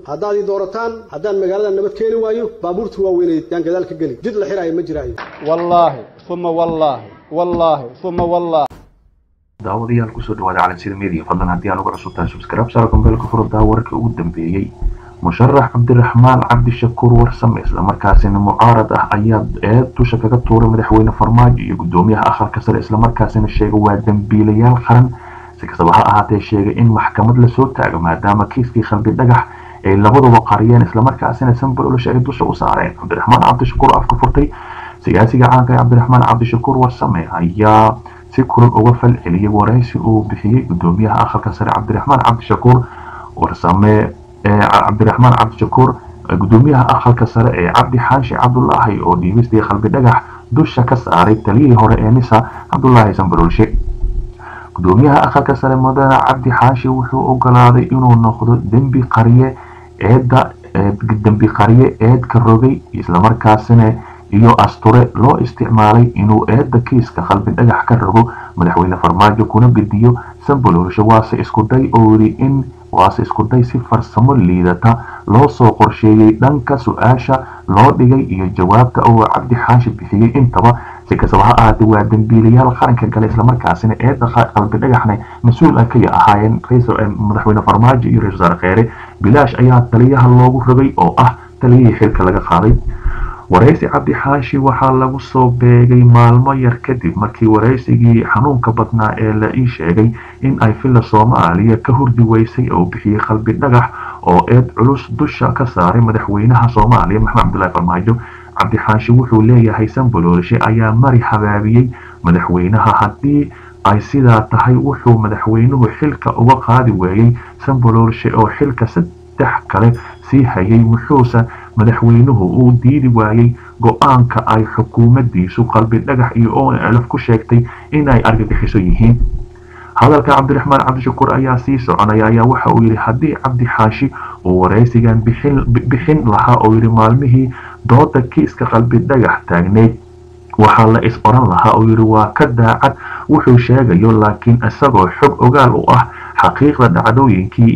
haddaad ii doorataan haddaan magaalada nabad keeni waayo baabuurta waaweyneed yaan gadaal ka geli jid la xiraayo ma jiraayo wallaahi uma wallaahi wallaahi uma wallaahi daawadayaal kusoo dhawaada calansida media fadlan haddii aan uga cusub tahay subscribe saara kumbeelka furada wararkii ugu dambeeyey musharax cabdiraxmaan cabdishakuur warsame islamarkaasina mucaarad ah ayaa eed dusha kaga tuuray madaxweyne farmaajo iyo gudoomiyaha akhalka sare islamarkaasina sheegay waa dembiilayaal qaran si kastaba ha ahaatee sheegay in maxkamad lasoo taago maadaama kiiskii khalbi dhagax ay labaduba qariyeen islamarkaasina sanbalolosha ay dusha u saareen cabdiraxmaan cabdishakuur afka furtay siyaasiga caanka ee cabdiraxmaan cabdishakuur warsame ayaa si kulal uga fal celiyay waraysi uu bixiyey gudoomiyaha akhalka sare cabdiraxmaan cabdishakuur warsame cabdiraxmaan cabdishakuur gudoomiyaha akhalka sare ee cabdi xaashi cabdulaahi oo dhiibistii qalbi dhagax dusha ka saaray taliyihii hore ee nisa cabdulaahi sanbalolshe gudoomiyaha akhalka sare mudane cabdi xaashi wuxuu ogolaaday inuu noqdo dembi qariye eedda dembi qariye eedka rogay islamarkaasina iyo asture loo isticmaalay inuu eedda kiiska qalbi dhagax ka rogo madaxweyne farmaajo kuna gediyo sanbalolshe waase iskuday oo yidhi in waase iskuday si farsamo liidata loo soo qorsheeyey dhanka su-aasha loo dhigay iyo jawaabta oo cabdi xaashi bixiyey intaba si kastaba ha ahaatee waa dembiilayaal qaranka gale islamarkaasina eedda qalbi dhagaxna mas-uul ah kaya ahaayeen madaxweyne farmaajo iyo ra-isul wasaare kheere bilaash ayaa taliyaha loogu rogay oo ah taliyihii xilka laga qaaday waraysi cabdi xaashi waxaa lagu soo beegay maalmo yar kadib markii waraysigii xanuunka badnaa ee la ii sheegay in ay filla soomaaliya ka hurdi weysay oo bixiyey qalbi dhagax oo eed culus dusha ka saaray madaxweynaha soomaaliya maxamed cabdullaahi farmaajo cabdi xaashi wuxuu leeyahay sanbalolshe ayaa mari habaabiyey madaxweynaha haddii ay sidaa tahay wuxuu madaxweynuhu xilka uga qaadi weeyey sanbalolshe oo xilka saddex kale sii hayay wuxuuse madaxweynuhu uu diidi waayey go-aanka ay xukuumadiisu qalbi dhagax iyo onlf ku sheegtay inay argagixiso yihiin hadalka cabdiraxmaan cabdishakuur ayaa sii soconaya ayaa waxa uu yidhi haddii cabdi xaashi uu waraysigan bixin lahaa oo yidhi maalmihii dooda kiiska qalbi dhagax taagneyd waxaa la is oran lahaa oo yidhi waa ka daacad wuxuu sheegayo laakiin isagoo xog ogaal u ah xaqiiqda dhacdooyinkii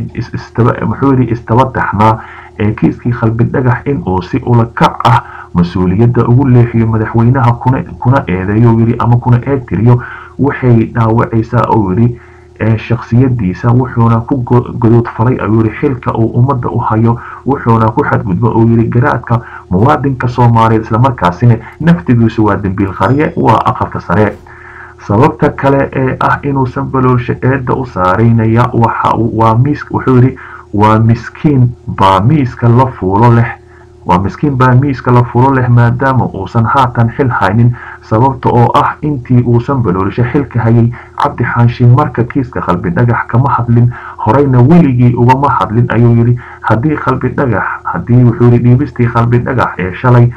muxuu yidhi istaba taxnaa ee kiiskii qalbi dhagax in uu si ulakac ah mas-uuliyadda ugu leexiyo madaxweynaha kuna eedeeyo yidhi ama kuna eegtiriyo waxay dhaawacaysaa oo yidhi shaksiyadiisa wuxuuna ku godoodfalay ayuu yidhi xilka uu ummadda u hayo wuxuuna ku xadgudbo oo yidhi garaadka muwaadinka soomaaliyeed islamarkaasina naftigiisu waa dembiil qariye waa aqalka sare sababta kale ee ah inuu sanbalolshe eedda u saaraynaya wuxuu yidhi waa miskiin baa miiska la fuulo leh waa miskiin baa miiska la fuulo leh maadaama uusan haatan xil haynin sababta oo ah intii uusan baloolisha xilka hayay cabdi xaashi marka kiiska qalbi dhagax kama hadlin horeyna weligii ugama hadlin ayuu yidhi haddii qalbi dhagax haddii wuxuu yidhi dhiibistii qalbi dhagax ee shalay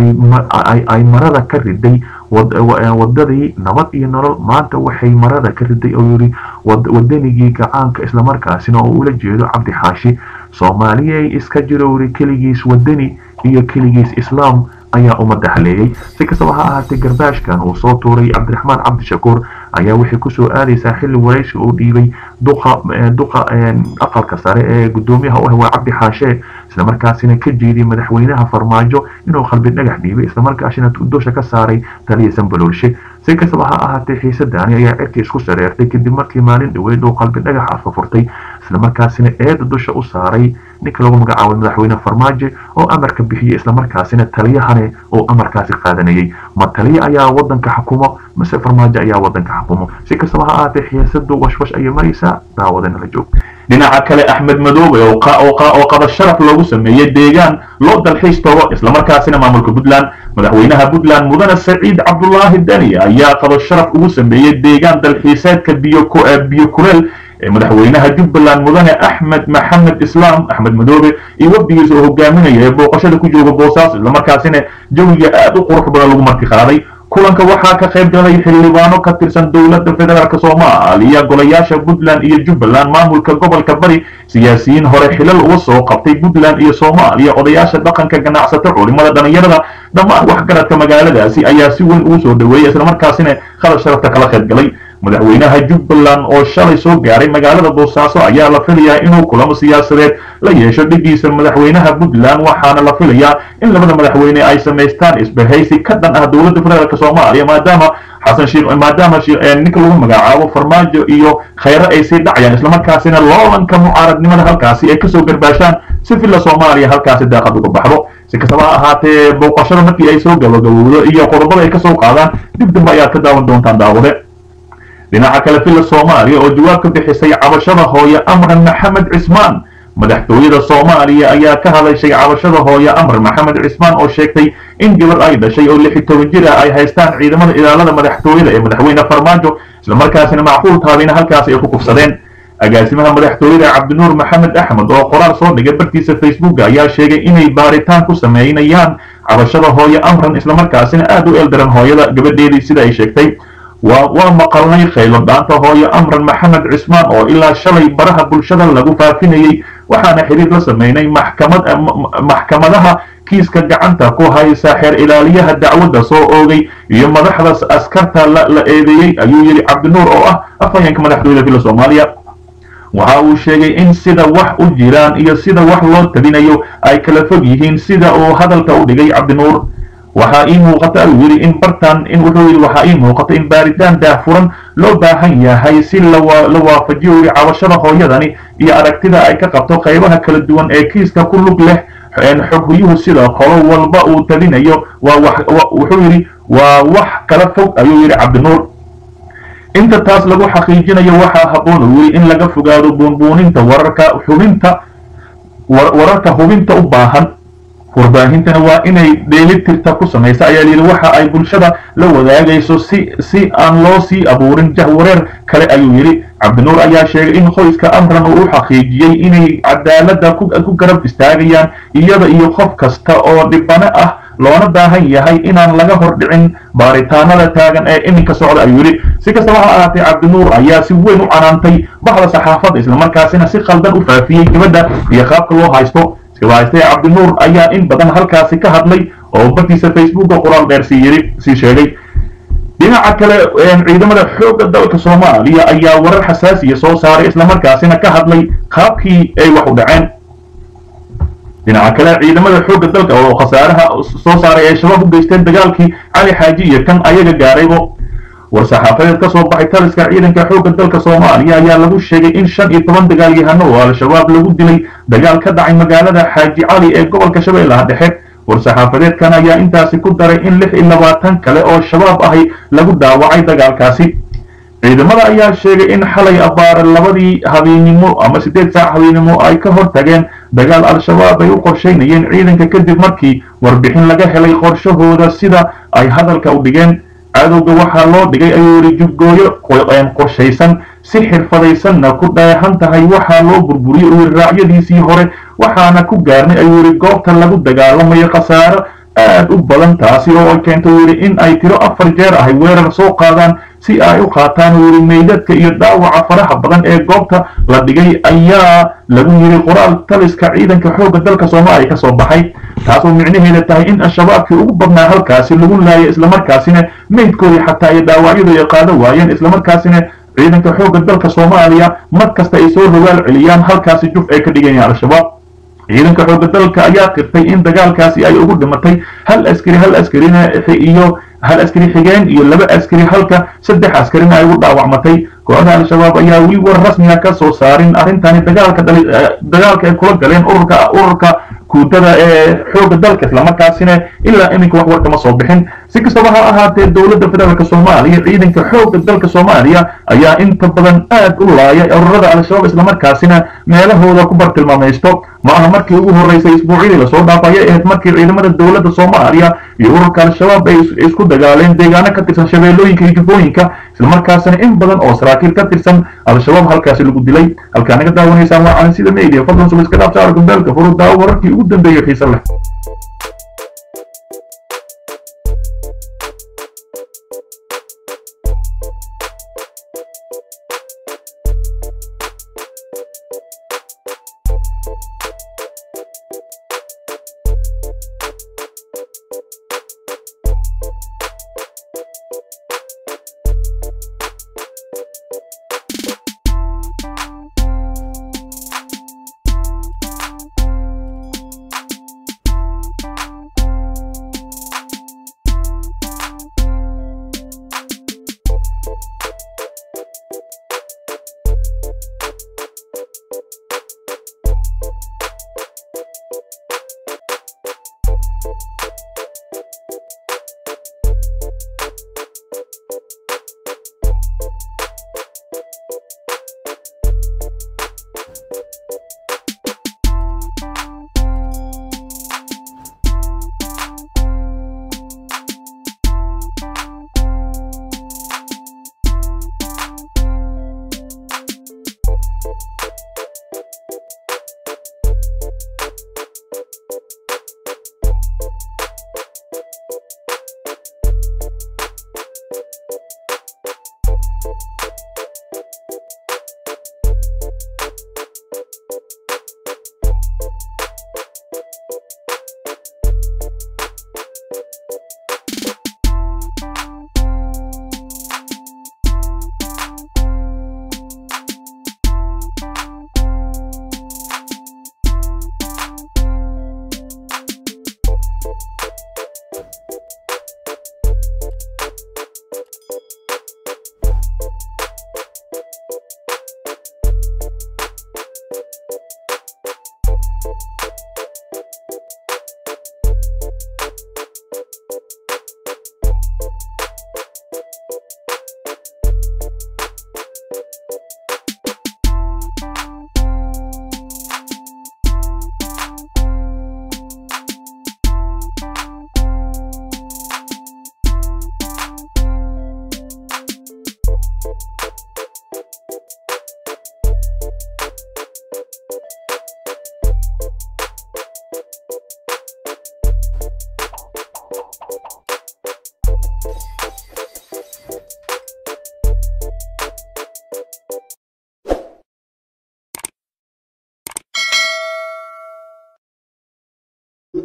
ay marada ka riday wadadii nabad iyo nolol maanta waxay marada ka riday oo yidhi wadanigii gacaanka islamarkaasina oo ula jeedo cabdi xaashi soomaaliyay iska jiro yidhi keligiis wadani iyo keligiis islaam ayaa ummadda haleeyey si kastaba ha ahaatee garbaashkan uu soo tuuray cabdiraxmaan cabdishakuur ayaa waxay kusoo aadaysaa xilli waraysi uu dhiibay duqa aqalka sare ee gudoomiyaha u ah waa cabdi xaashe islamarkaasina ka jeediyay madaxweynaha farmaajo inuu qalbi dhagax dhiibay islamarkaasina dusha ka saaray taliya sanbalolshe si kastaba ha ahaatee xiisadaani ayaa cirka isku sareertay kadib markii maalin dhaweyd uu qalbi dhagax afka furtay islamarkaasina eeda dusha u saaray ninka lagu magacaabay madaxweyne farmaajo oo amarka bixiyey islamarkaasina taliyahane oo amarkaasi qaadanayay ma taliya ayaa wadanka xukumo mase farmaajo ayaa wadanka xukumo si kastaba ha ahaatee xiisadu washwash ayay maraysaa daawadana la joog dhinaca kale axmed madoobe oo qaba sharaf loogu sameeyey deegaan loo dalxiis tago islamarkaasina maamulka puntland madaxweynaha puntland mudane saciid cabdulaahi dani ayaa qaba sharaf ugu sameeyey deegaan dalxiiseedka biyo kureel ee madaxweynaha jubbaland mudane axmed maxamed islaam axmed madoobe iyo wafdigiisa oo hogaaminaya ee booqashada ku jooga boosaaso islamarkaasina jawiga aad u qurux badan lagu marti qaaday kulanka waxaa ka qayb galay xildhibaano ka tirsan dowladda federaalk soomaaliya golayaasha puntland iyo jubbaland maamulka gobolka bari siyaasiyiin hore xilal uga soo qabtay puntland iyo soomaaliya odayaasha dhaqanka ganacsato culimada dhalinyarada dhammaan waxgaradka magaaladaasi ayaa si weyn ugu soo dhaweeyay islamarkaasina khadar sharafta kala qayb galay madaxweynaha jubbaland oo shalay soo gaaray magaalada boosaaso ayaa la filayaa inuu kulamo siyaasadeed la yeesho dhigiisa madaxweynaha puntland waxaana la filayaa in labada madaxweyne ay samaystaan isbahaysi ka dhan ah dowladda federaalk soomaaliya maadaama xasan sheekh maadaama ninka lagu magacaabo farmaajo iyo khayre ay sii dhacayaan islamarkaasina loolanka mucaaradnimada halkaasi ay kasoo garbaashaan si villa soomaaliya halkaasi daaqad uga baxdo si kastaba ha ahaatee booqashada markii ay soo gabagabowdo iyo qodobada ay kasoo qaadaan dib dambe ayaad ka daawan doontaan daawade dhinaca kale villa soomaaliya oo jawaab ka bixisay cabashada hooye amran maxamed cismaan madaxtooyada soomaaliya ayaa ka hadashay cabashada hooye amar maxamed cismaan oo sheegtay in gabar ay dhashay oo lix iyo toban jir ah ay haystaan ciidamada ilaalada madaxtooyada ee madaxweyne farmaajo islamarkaasina macquul taabina halkaas ay ku kufsadeen agaasimaha madaxtooyada cabdinuur maxamed axmed oo qoraal soo dhigay bartiisa facebook ayaa sheegay inay baaritaan ku sameynayaan cabashada hooye amran islamarkaasina aad u eeldaran hooyada gabadheedii sida ay sheegtay waa maqalnay khaylo dhaanta hooye amran maxamed cismaan oo ilaa shalay baraha bulshada lagu faafinayey waxaana xiriir la sameynay maxkamad maxkamadaha kiiska gacanta ku haysa xeer ilaaliyaha dacwadda soo oogay iyo madaxda askarta la eedeeyey ayuu yidhi cabdinuur oo ah afhayeenka madaxtooyada villa soomaaliya waxa uu sheegay in sida wax u jiraan iyo sida wax loo tabinayo ay kala fog yihiin sida uu hadalka u dhigay cabdinuur waxaa ii muuqata ayuu yidhi in bartan in wuxuu yidhi waxaa ii muuqata in baaritaan daahfuran loo baahan yahay si la waafajiyo yidhi cabashada hooyadani iyo aragtida ay ka qabto qaybaha kala duwan ee kiiska ku lug leh xoghuyuhu sida qolo walba uu tabinayo waa wax wuxuu yidhi waa wax kala fog ayuu yidhi cabdinuur inta taas lagu xaqiijinayo waxaa habboon uu yidhi in laga fogaado buunbuuninta wararka hubinta wararka hubinta u baahan warbaahintana waa inay dheelitirta ku samaysa ayaa layidhi waxa ay bulshada la wadaagayso si si aan loo sii abuurin jahwareer kale ayuu yidhi cabdinuur ayaa sheegay in qoyska amran uu u xaqiijiyey inay cadaaladda ku garab istaagayaan iyada iyo qof kasta oo dhibano ah loona baahan yahay inaan laga hor dhicin baaritaanada taagan ee iminka socda ayuu yidhi si kastaba ha ahaatee cabdinuur ayaa si weyn u canaantay baxda saxaafadda islamarkaasina si qaldan u faafiyey gabadha iyo qaabka loo haysto haystee cabdinuur ayaa in badan halkaasi ka hadlay oo bartiisa facebooka qoraal dheer sii yiri sii sheegay dhinaca kale ciidamada xoogga dalka soomaaliya ayaa warar xasaasiya soo saaray islamarkaasina ka hadlay qaabkii ay wax u dhaceen dhinaca kale ciidamada xoogga dalka oo khasaaraha soo saaray ay shabaab u geysteen dagaalkii cali xaaji iyo kan ayaga gaaraybo war-saxaafadeed ka soo baxay taliska ciidanka xoogga dalka soomaaliya ayaa lagu sheegay in shan iyo toban dagaalyahano oo al-shabaab lagu dilay dagaal ka dhacay magaalada xaaji cali ee gobolka shabeellaha dhexe war-saxaafadeedkan ayaa intaasi ku daray in lix iyo labaatan kale oo shabaab ahi lagu dhaawacay dagaalkaasi ciidamada ayaa sheegay in xalay abaare labadii habeennimo ama siddeed saac habeennimo ay ka hor tageen dagaal al-shabaab ay u qorshaynayeen ciidanka kadib markii warbixin laga helay qorshahooda sida ay hadalka u dhigeen cadowga waxaa loo dhigay ayuu yidhi juggooyo qorshaysan si xirfadaysanna ku dheehan tahay waxaa loo burburiyey uu yidhi raacyadiisii hore waxaana ku gaarnay ayuu yidhi goobta lagu dagaalamayo khasaaro aad u badan taasi oo ay keento uu yidhi in ay tiro afar jeer ahay weerar soo qaadaan si ay u qaataan uu yidhi meydadka iyo dhaawaca faraha badan ee goobta la dhigay ayaa lagu yidhi qoraal taliska ciidanka xoogga dalka soomaaliya ka soo baxay taasoo micnaheeda tahay in al-shabaabkii ugu badnaa halkaasi lagu laayay islamarkaasina meydkoodii xataa iyo dhaawacyadu ay qaado waayeen islamarkaasina ciidanka xoogga dalka soomaaliya mar kasta ay soo rogaal celiyaan halkaasi juf ay ka dhigayaan al-shabaab ciidanka xoogga dalka ayaa qirtay in dagaalkaasi ay ugu dhimatay hal askari hal askarina iyo hal askari xigeen iyo laba askari halka saddex askarina ay ugu dhaawacmatay kooxda al-shabaab ayaa weli war rasmiga ka soo saarin arrintani dagaalka dagaalka ay kula galeen ururka ururka kuudada ee xoogga dalka islamarkaasina ilaa iminka wax war kama soo bixin si kastaba ha ahaatee dowladda federaalk soomaaliya ciidanka xoogga dalka soomaaliya ayaa inta badan aad u laaya ururada al-shabaab islamarkaasina meelahooda ku bartilmaamaysto ma aha markii ugu horreysay isbuucyadii lasoo dhaafaya ahayd markii ciidamada dowladda soomaaliya iyo ururka al-shabaab ay isku dagaaleen deegaano ka tirsan shabeellooyinka iyo jubbooyinka islamarkaasina in badan oo saraakiil ka tirsan al-shabaab halkaasi lagu dilay halkaa naga daawanaysaan waa calin sida media fadlan suba iska dhaaf saara gumbeelka furu daawo wararkii ugu dambeeyey xiise leh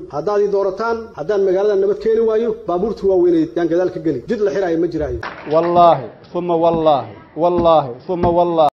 haddaad ii doorataan haddaan magaalada nabad keeni waayo baabuurta waaweyneed yaan gadaal ka geli jid la xiraayo ma jiraayo wallaahi uma wallaahi wallaahi uma wallaahi